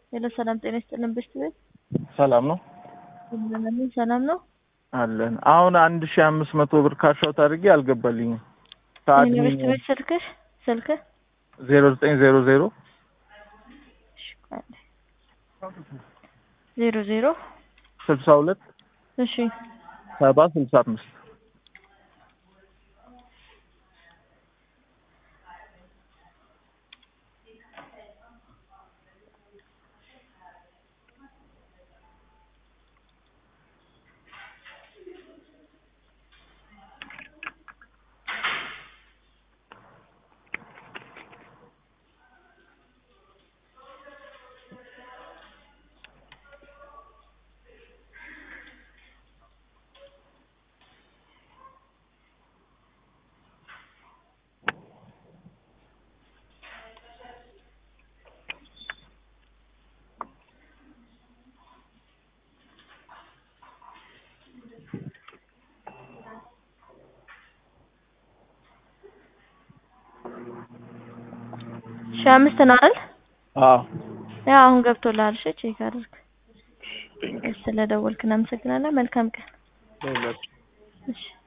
ሄሎ ሰላም ጤና ይስጥልን ብሽት ቤት ሰላም ነው እንደምን ሰላም ነው አለን። አሁን አንድ ሺህ አምስት መቶ ብር ካሻውት አድርጌ አልገባልኝም። የብሽት ቤት ስልክሽ ስልክህ ዜሮ ዘጠኝ ዜሮ ዜሮ እሺ፣ ቆይ አንዴ። ዜሮ ዜሮ ስልሳ ሁለት እሺ ሰባ ስልሳ አምስት ሺህ አምስት ነው አይደል? አዎ ያው አሁን ገብቶልሃል። እሺ ቼክ አድርግ። ስለደወልክ እናመሰግናለን። መልካም ቀን። ለሁላችሁ እሺ